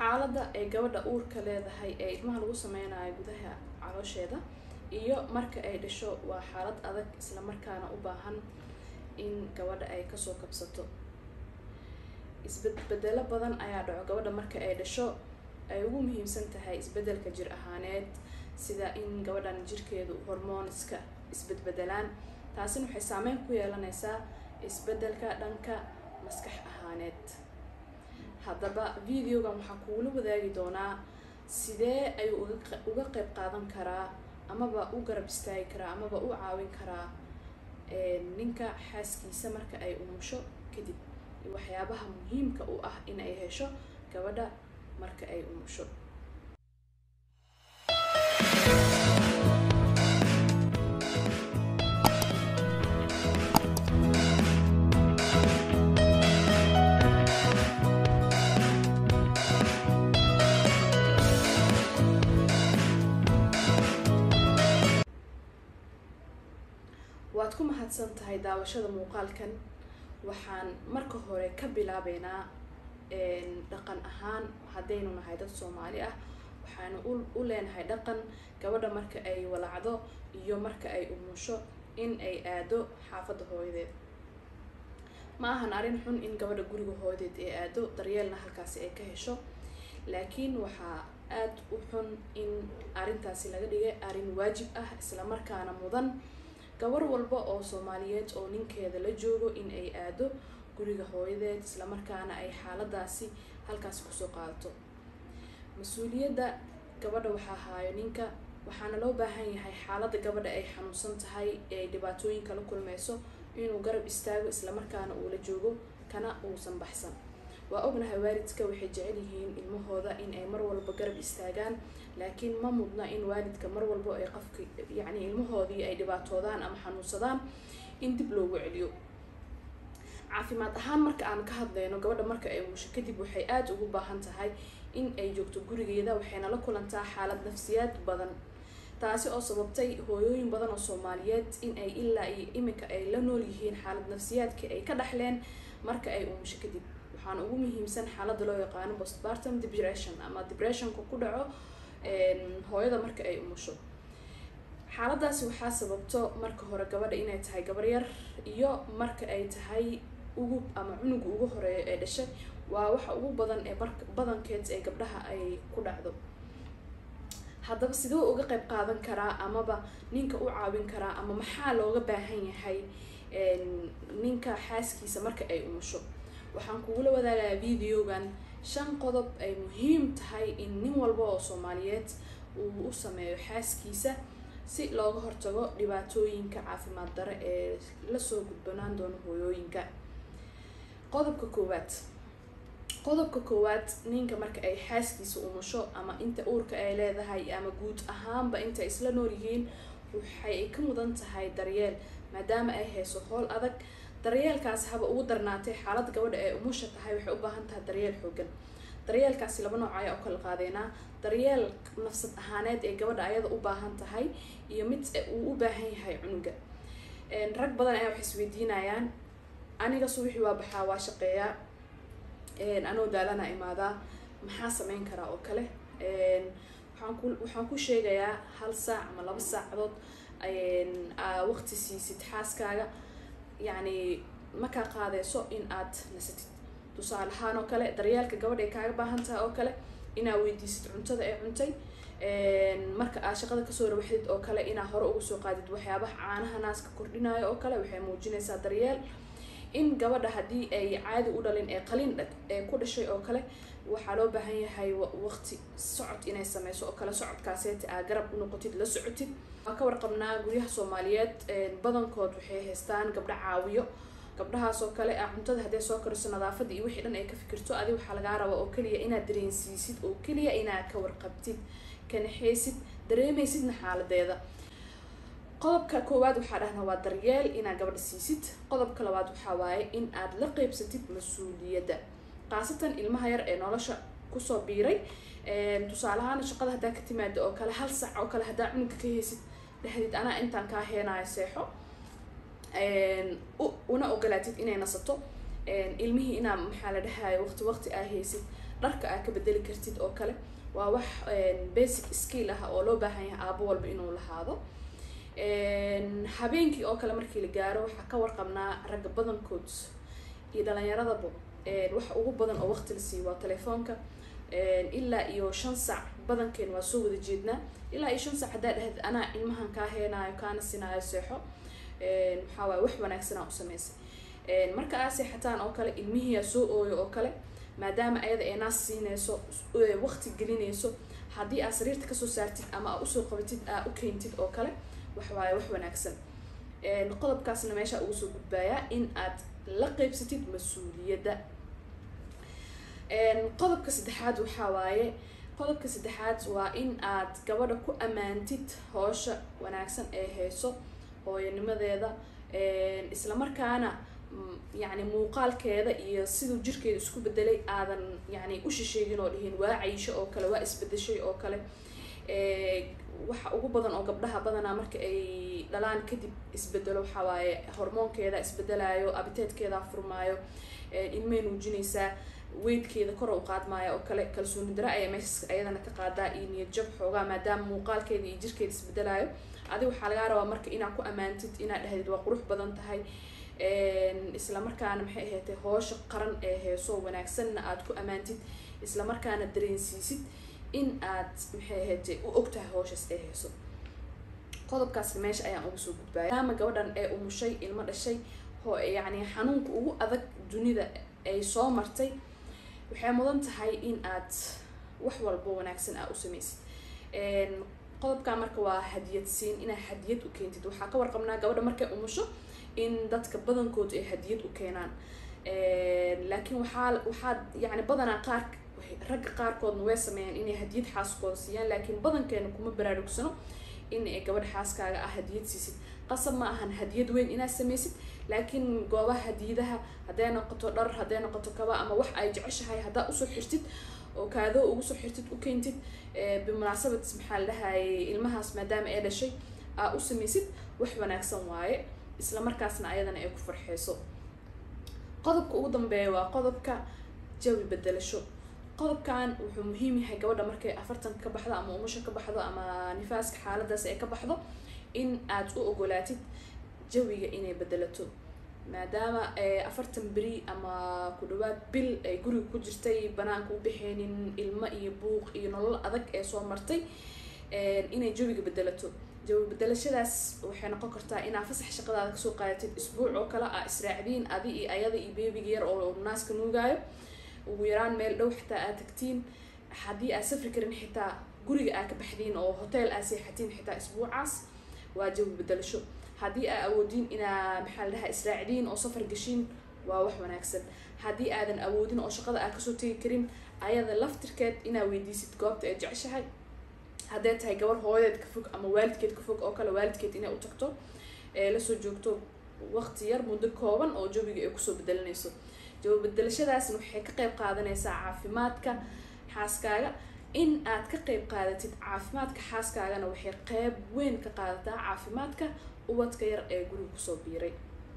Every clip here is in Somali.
xaaladda ay gabadha uurka leedahay ee ilmaha lagu sameynayo gudaha caloosheeda iyo marka ay dhasho waa xaalad adag isla markaana u baahan in gabadha ay kasoo kabsato isbedbedelo badan ayaa dhaco gabadha marka ay dhasho ay ugu muhiimsan tahay isbedelka jir ahaaneed sida in gabadhan jirkeedu hormooniska isbedbedelaan taasina waxay saameyn ku yeelanaysaa isbedelka dhanka maskax ahaaneed haddaba videogan waxaa kuula wadaagi doonaa sidee ayuu uga qeyb qaadan karaa amaba u garab istaagi karaa amaba u caawin karaa ninka xaaskiisa marka ay umusho kadib waxyaabaha muhiimka u ah in ay hesho gabadha marka ay umusho waad ku mahadsan tahay daawashada muuqaalkan waxaan marka hore ka bilaabeynaa dhaqan ahaan haddaynu nahay dad soomaali ah waxaanu u leenahay dhaqan gabadha marka ay walacdo iyo marka ay umusho in ay aado xaafadda hooyadeed ma ahan arrin xun in gabadha guriga hooyadeed ay aado daryeelna halkaasi ay ka hesho laakiin waxaa aada u xun in arrintaasi laga dhigay arrin waajib ah islamarkaana mudan gabar walba oo soomaaliyeed oo ninkeeda la joogo in ay aado guriga hooyadeed islamarkaana ay xaaladaasi halkaasi kusoo qaadato mas-uuliyadda gabadha waxaa haayo ninka waxaana loo baahan yahay xaaladda gabadha ay xanuunsan tahay ee ay dhibaatooyinka la kulmeyso inuu garab istaago islamarkaana uu la joogo kana uusan baxsan waa ognahay waalidka waxay jecel yihiin ilmahooda in ay mar walba garab istaagaan laakiin ma mudna in waalidka mar walba ay qofki yacni ilmahoodii ay dhibaatoodaan ama xanuunsadaan in dib loogu celiyo caafimaad ahaan marka aan ka hadlayno gabadha marka ay umusho kadib waxay aada ugu baahan tahay in ay joogto gurigeeda waxayna la kulantaa xaalad nafsiyaad badan taasi oo sababtay hooyooyin badan oo soomaaliyeed in ay ilaa iyo iminka ay la nool yihiin xaalad nafsiyaadka ay ka dhaxleen marka ay umusho kadib waxaana ugu muhiimsan xaaladda loo yaqaano postpartum depression ama depressionka ku dhaco hooyada marka ay umusho xaaladaasi waxaa sababto marka hore gabadha inay tahay gabar yar iyo marka ay tahay ugub ama cunuga ugu horeeyo ee dhashay waa waxa ugu badan ee badankeed ee gabdhaha ay ku dhacdo haddaba sidee uga qeyb qaadan karaa amaba ninka u caawin karaa ama maxaa looga baahan yahay ninka xaaskiisa marka ay umusho waxaan kugula wadaagayaa videogan shan qodob ay muhiim tahay in nin walba oo soomaaliyeed uu u sameeyo xaaskiisa si looga hortago dhibaatooyinka caafimaad dare ee lasoo gudbanaan doono hooyooyinka qodobka koowaad qodobka koowaad ninka marka ay xaaskiisa umusho ama inta uurka ay leedahay ama guud ahaanba inta isla nool yihiin waxay ka mudan tahay daryeel maadaama ay hayso howl adag daryeelkaas haba ugu darnaatay xaaladda gabadha ee umusha tahay waxay u baahan tahay daryeel xoogan daryeelkaasi laba nooc ayaa u kala qaadeynaa daryeel nafsad ahaaneed ee gabadha ayada u baahan tahay iyo mid uu u baahan yahay cunuga rag badan ayaa waxay isweydiinayaan aniga subaxii waa baxaa waa shaqeeyaa anoo daalana imaadaa maxaa sameyn karaa oo kale waxaan ku waxaan ku sheegayaa hal saac ama laba saacadood waqti siisid xaaskaaga yacni makaa qaadeyso in aad nasatid tusaale ahaan oo kale daryeelka gabadha ay kaaga baahan tahay oo kale inaa weydiisid cuntada ee cuntay marka aad shaqada kasoo rawaxdid oo kale inaa hore uga soo qaadid waxyaabaha caanaha naaska kordhinayo oo kale waxay muujinaysaa daryeel in gabadha haddii ay caadi u dhalin ee qalin ee ku dhashay oo kale waxaa loo baahan yahay waqti socod inay sameyso oo kale socodkaaseeta aa garab u noqotid la socotid waa ka warqabnaa guryaha soomaaliyeed badankood waxay haystaan gabdho caawiyo gabdhahaas oo kale ah cuntada hadday soo kariso nadaafadda iyo wixii dhan ay ka fikirto adi waxaa lagaa rabaa oo keliya inaad dareensiisid oo keliya inaad ka warqabtid kanaxeysid dareemaysidna xaaladeeda qodobka koowaad waxaa dhahnaa waa daryeel inaad gabadha siisid qodobka labaad waxaa waaye in aad la qeybsatid mas-uuliyadda khaasatan ilmaha yar ee nolosha kusoo biiray tusaale ahaan shaqada haddaa ka timaado oo kale hal sac oo kale haddaa cunuga ka heysid dhexdid anaa intaan kaa heenayo seexo una ogolaatid inay nasato ilmihii inaa maxaa la dhahayo waqti waqti aa heysid dharka aad ka bedeli kartid oo kale waa wax basic skill ah oo loo baahan yahay aabo walba inuu lahaado habeenkii oo kale markii la gaaro waxaa ka warqabnaa ragga badankood iyo dhalinyaradaba waxa ugu badan oo waqti la siiyo waa telefoonka ilaa iyo shan sac badankeen waa soo wada jeednaa ilaa iyo shan sac haddaa dhahd anaa ilmahan kaa heenaayo kaana sinaayo seexo maxaa waaye wax wanaagsanaa u sameysay marka aa seexataan oo kale ilmihiyaa soo ooyo oo kale maadaama ayada ee naas siinayso waqti gelinayso haddii aad sariirta kasoo saartid ama aa usoo qabatid aa u keentid oo kale wax waaye wax wanaagsan qodobkaasna meesha ugu soo gudbaayaa in aad la qeybsatid mas-uuliyadda qodobka saddexaad waxaa waaye qodobka saddexaad waa in aad gabadha ku ammaantid hoosha wanaagsan ee hayso hooyanimadeeda islamarkaana yacni muuqaalkeeda iyo siduu jirkeeda isku bedelay aadan yani u shisheegin oo dhihin waa cayisho oo kale waa isbedeshay oo kale waxa ugu badan oo gabdhaha badanaa marka ay dhalaan kadib isbedelo waxaa waaye hormoonkeeda isbedelayo abiteedkeeda furmaayo ilmay nuujinaysaa weydkeeda kor u qaadmaayo oo kale kalsooni dara ayaa meeshas ayadana ka qaadaa iyo niyad jab xoogaa maadaama muuqaalkeeda iyo jirkeeda isbedelaayo adi waxaa lagaa rabaa marka inaad ku ammaantid inaad dhahdid waa qurux badan tahay islamarkaana maxay ahaatay hoosha qaran ee heeso wanaagsanna aad ku ammaantid islamarkaana dareensiisid in aad maxay ahaatay u ogtahay hooshaas ee heeso qodobkaasna meesha ayaan uga soo gudbaya maadaama gabadhan ee umushay ilmo dhashay ho yacni xanuunka ugu adag dunida ay soo martay waxay mudan tahay in aad wax walbo wanaagsan aa u samaysid qodobkaa marka waa hadiyad siin inaad hadiyad u keentid waxaa ka warqabnaa gabadha markay umusho in dadka badankood ay hadiyad u keenaan laakiin waxaa waxaa yani badanaa qaar ragga qaarkoodna way sameeyaan inay hadiyad xaaskooda siiyaan laakiin badankeena kuma baraarugsano in ay gabadha xaaskaaga ah hadiyad siisid qasab ma ahan hadiyad weyn inaad samaysid laakiin goobaha hadiyadaha hadday noqoto dhar hadday noqoto kaba ama wax ay jeceshahay haddaa usoo xirtid oo kaadoo ugu soo xirtid u keentid bimunaasabad maxaa la dhahayay ilmahaas maadaama ay dhashay aa u samaysid wax wanaagsan waaye isla markaasna ayadana ay ku farxeyso qodobka ugu dambeeya waa qodobka jawi bedelasho qodobkan wuxuu muhiim yahay gabadha markay afartan ka baxdo ama umusha ka baxdo ama nifaaska xaaladaas ay ka baxdo in aad u ogolaatid jawiga inay bedelato maadaama afartan beri ama ku dhawaad bil ay guriga ku jirtay banaanka u baxeynin ilmo iyo buuq iyo nolol adag ee soo martay inay jawiga bedelato jawi bedelashadaas waxay noqon kartaa inaa fasax shaqadaada kasoo qaadatid isbuuc oo kale aa israacdiin adi iyo ayada iyo beebiga yar oo naaska nuugaayo ugu yaraan meel dhow xitaa aad tagtiin haddii aad safri karin xitaa guriga aad ka baxdiin oo hotel aad seexatiin xitaa isbuucaas waa jawi bedelasho haddii aa awoodiin inaa maxaa la dhahaa israacdiin oo safar gashiin waa wax wanaagsan haddii aadan awoodin oo shaqada aad kasoo tegi karin ayada laftirkeed inaa weydiisid goobta ay jeceshahay hadday tahay gabar hooyadeed ka fog ama waalidkeed ka fog oo kale waalidkeed inay u tagto ee lasoo joogto waqti yar muddo kooban oo jawiga ay kusoo bedelanayso jawi bedelashadaasna waxay ka qeyb qaadanaysaa caafimaadka xaaskaaga in aad ka qeyb qaadatid caafimaadka xaaskaagana waxay qeyb weyn ka qaadataa caafimaadka ubadka yar ee guriga kusoo biiray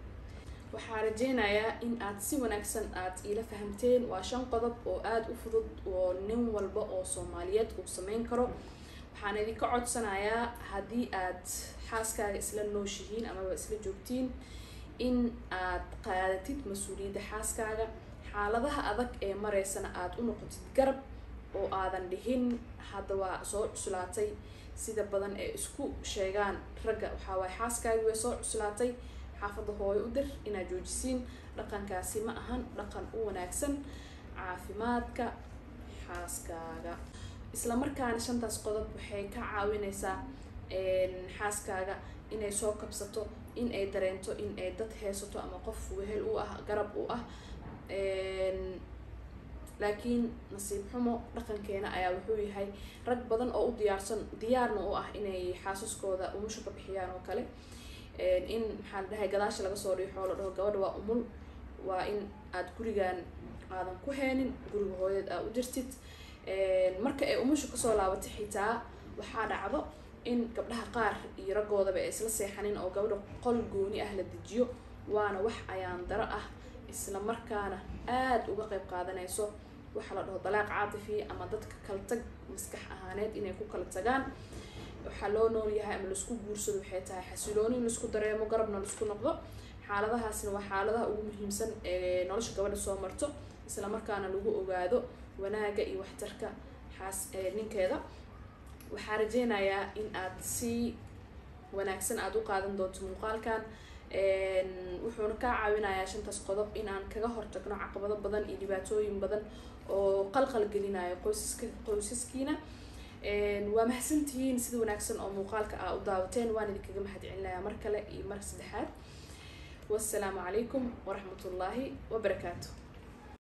waxaa rajeynayaa in aad si wanaagsan aad iila fahamteen waa shan qodob oo aada u fudud oo nin walba oo soomaaliyeed uu sameyn karo waxaan idinka codsanayaa haddii aad xaaskaaga isla nooshihiin amaba isla joogtiin in aad qaadatid mas-uuliyadda xaaskaaga xaaladaha adag ee mareysana aada u noqotid garab oo aadan dhihin hadda waa soo cuslaatay sida badan ee isku sheegaan ragga waxaa waaye xaaskaagi way soo cuslaatay xaafadda hooyo u dir inaad joojisiin dhaqankaasi ma ahan dhaqan u wanaagsan caafimaadka xaaskaaga isla markaana shantaas qodob waxay ka caawineysaa xaaskaaga inay soo kabsato in ay dareento in ay dad heesato ama qof wehel u ah garab u ah laakiin nasiib xumo dhaqankeena ayaa wuxuu yahay rag badan oo u diyaarsan diyaarna u ah inay xaasaskooda umusha ka bixiyaan oo kale in maxaa la dhahay gadaasha laga soo dhiixoo la dhaho gabadha waa umul waa in aad gurigan aadan ku heenin guriga hooyadeed aa u jirtid marka ay umusha kasoo laabatay xitaa waxaa dhacdo in gabdhaha qaar iyo raggoodaba ay isla seexanin oo gabadha qol gooni ah la dejiyo waana wax ayaan daro ah isla markaana aada uga qeyb qaadanayso waxaa la dhaho dalaaq caatifi ama dadka kala tag maskax ahaaneed inay ku kala tagaan waxaa loo nool yahay ama laisku guursado waxay tahay xasilooni in laisku dareemo garabna laisku noqdo xaaladahaasna waa xaaladaha ugu muhiimsan ee nolosha gabadha soo marto isla markaana lagu ogaado wanaaga iyo waxtarka xaas ninkeeda waxaa rajeynayaa in aad si wanaagsan aada u qaadan doonto muuqaalkan wuxuuna kaa caawinayaa shantaas qodob in aan kaga hortagno caqabado badan iyo dhibaatooyin badan oo qalqal gelinayo qoysaska qoysaskiina waa mahadsantihiin sida wanaagsan oo muuqaalka aa u daawateen waan idinkaga mahad celinayaa mar kale iyo mar saddexaad wassalaamu calaykum waraxmat ullaahi wabarakaatu